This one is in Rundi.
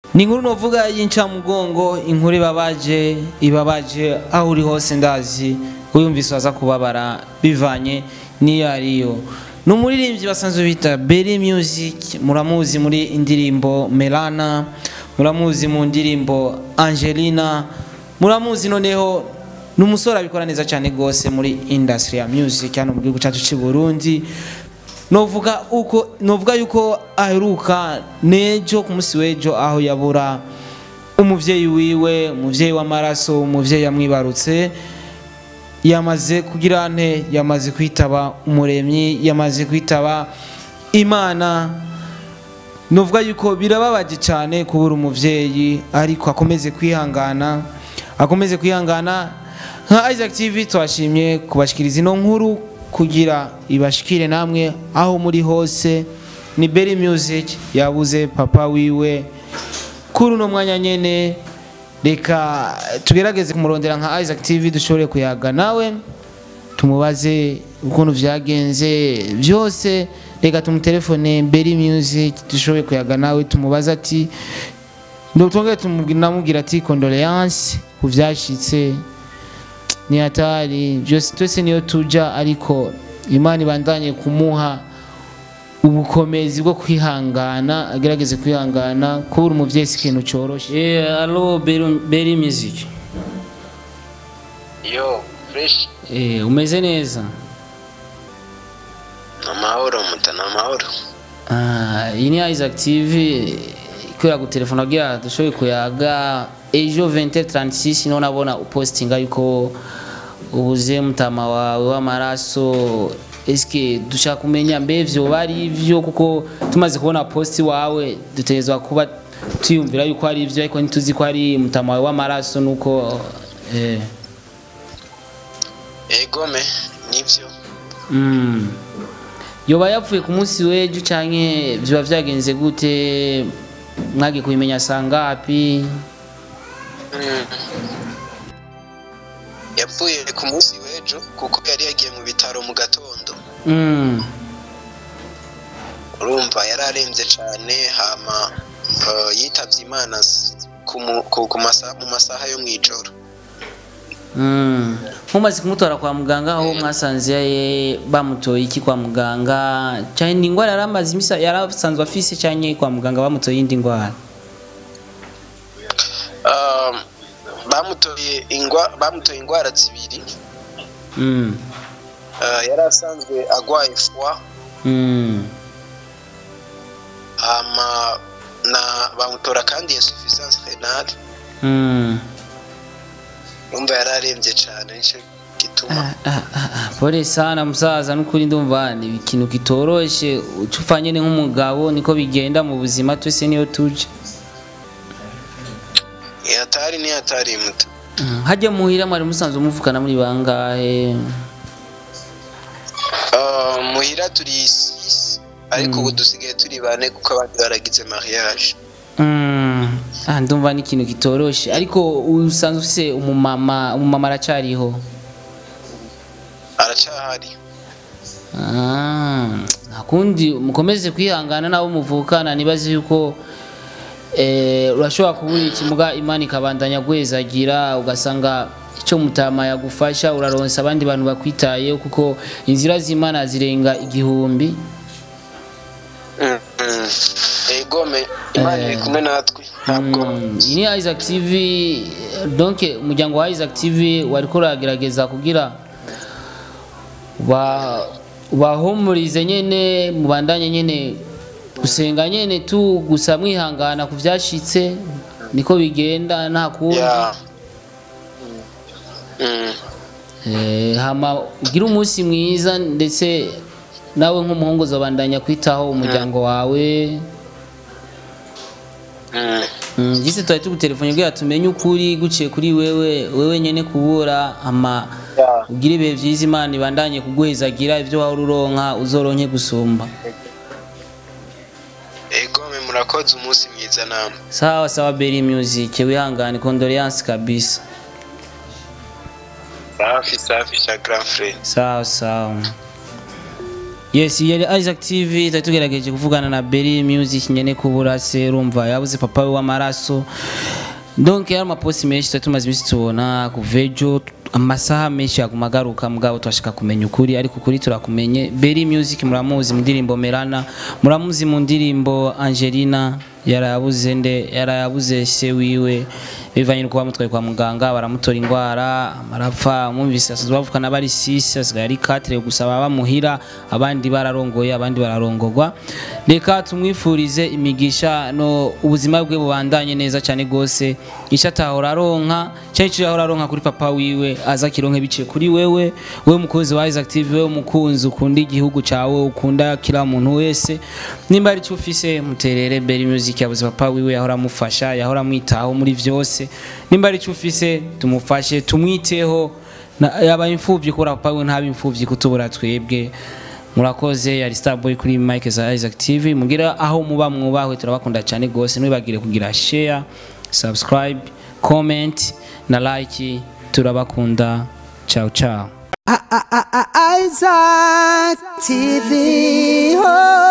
ni inkuru novuga y'incamugongo inkuru ibabaje ibabaje aho uri hose ndazi uyumvise waza kubabara bivanye n'iyo ariyo ni umuririmbyi basanzwe bita Berry Music muramuzi muri indirimbo Melana muramuzi mu ndirimbo Angelina muramuzi noneho ni umusore abikora neza cyane rwose muri industry ya music hano mu gihugu cyacu cy'i Burundi novuga uko novuga yuko aheruka nejo ku munsi w'ejo aho yabura umuvyeyi wiwe umuvyeyi w'amaraso umuvyeyi yamwibarutse yamaze kugira nte yamaze kwitaba umuremyi yamaze kwitaba imana novuga yuko birababaje cyane kubura umuvyeyi ariko akomeze kwihangana akomeze kwihangana nka Isaac TV twashimye kubashikiriza ino nkuru kugira ibashikire namwe aho muri hose ni Berry Music yabuze papa wiwe kuri uno mwanya nyene reka tugerageze kumurondera nka Isaac TV dushobore kuyaga nawe tumubaze ukuntu vyagenze byose reka tumutelefone Berry Music dushobore kuyaga nawe tumubaze ati ndotongere tumubwira ati condoléance ku vyashitse ni hatari byose twese niyo tuja ariko imana ibandanye kumuha ubukomezi bwo kwihangana agerageze kwihangana kubura umuvyeyi si ikintu coroshe Eh, allo Berry Berry Music. yo fresh Eh, umeze neza? ni amahoro muta ni amahoro Ah, iyi ni Isaac TV kubera gutelefona kugira dushoboye kuyaga ejo 2036 niho nabona upostinga yuko ubuze mutama wawe w'amaraso eske dushaka kumenya mbe vyoba ari ivyo kuko tumaze kubona posti wawe dutegerezwa kuba tuyumvira yuko ari ivyo ariko ntituzi ko ari mutama wawe w'amaraso nuko eh, egome nibyo mm. yoba yapfuye ku munsi w'ejo canke vyoba vyagenze gute mwagiye kubimenya sangapi Mm. yapfuye ku munsi w'ejo kuko yari yagiye mu bitaro mu gatondo mm. urumva yari arembye cyane hama uh, yitavye imana s- ku mu- ku- ku masa- mu masaha yo mu ijoro Mm. mumaze kumutwara kwa muganga aho mwasanze ye bamutoye iki kwa muganga cyane ni indwara yari amaze imisa yari asanzwe afise cyane kwa muganga bamutoye iyindi ndwara Um, bamutoye ingwa bamutoye indwara zibiri mm. Uh, yari asanzwe agwaye fwa mm. hama na bamutora kandi insuffisance renale mm. urumva yari arembye cyane nicyo gituma Ah, ah, ah, ah, pole sana musaza nukuri ndumva ni ikintu kitoroshe uca upfa nyine nk'umugabo niko bigenda mu buzima twese niyo tuje hatari ni hatari muto Mm, hajya muhira mwari musanzwe muvukana muri bangahe Uh, muhira turi sisi ariko ubu dusigaye turi bane kuko abandi baragize mariage Mm, ah, ndumva ni ikintu kitoroshe ariko usanzwe ufise umumama umumama aracariho aracahari Ah, nakundi mukomeze kwihangana nabo muvukana nibaze yuko eh, urashobora kubura ikimuga imana ikabandanya guhezagira ugasanga icyo mutama yagufasha uraronsa abandi bantu bakwitayeho kuko inzira z'imana zirenga igihumbi Mm, mm. egome imana iri kumwe natwe ntabwo Mm, iyi ni Isaac TV donc umuryango wa Isaac TV wariko uragerageza kugira ba bahumurize nyene mubandanye nyene gusenga nyene tu gusa mwihangana ku vyashitse niko bigenda nta kundi ya Mm. Eh, hama ugire umunsi mwiza ndetse nawe nk'umuhungu uzobandanya kwitaho umuryango wawe Mm. Mm, Jisi twari tugutelefone kugira tumenye ukuri guciye kuri wewe wewe nyene kubura ama Ya. ugire ibihe vyiza imana ibandanye kuguhezagira ivyo wahora uronka uzoronke gusumba egome murakoze umunsi mwiza namwe sawa sawa Berry Music wihangane condoléance kabisa safi safi cha grand frere sawa sawa yes yari isaac tv twari tugerageje kuvugana na berry music nyene kubura se urumva yabuze papa we w'amaraso donc yari amaposti menshi twari tumaze iminsi tubona kuva ejo amasaha menshi yaguma agaruka mugabo turashaka kumenya ukuri ariko ukuri turakumenye berry music muramuzi mu ndirimbo merana muramuzi mu ndirimbo angelina yarayabuze nde yarayabuze se wiwe bivanye no kuba mutwaye kwa muganga baramutora indwara amarapfa mwumvise asanzwe bavukana bari sisi asigaye ari katire gusa baba bamuhira abandi bararongoye abandi bararongorwa reka tumwifurize imigisha no ubuzima bwe bubandanye neza cyane gose icyo atahora aronka cyangwa icyo yahora aronka kuri papa wiwe aza akironke biciye kuri wewe wewe mukunzi wa Isaac TV wewe mukunzi ukunda igihugu cyawe ukunda kila muntu wese nimba ari cyo ufise muterere Berry Music yabuze papa wiwe yahora amufasha yahora amwitaho muri vyose nimba ari cyo ufise tumufashe tumwiteho na- yaba imfuvyi kubura papa wiwe ntaba imfuvyi kutubura twebwe murakoze yari starboy kuri mike za Isaac TV mugira aho muba mwubahwe turabakunda cyane gose ntibagire kugira share subscribe comment na like turabakunda ciao ciao Isaac TV. Oh.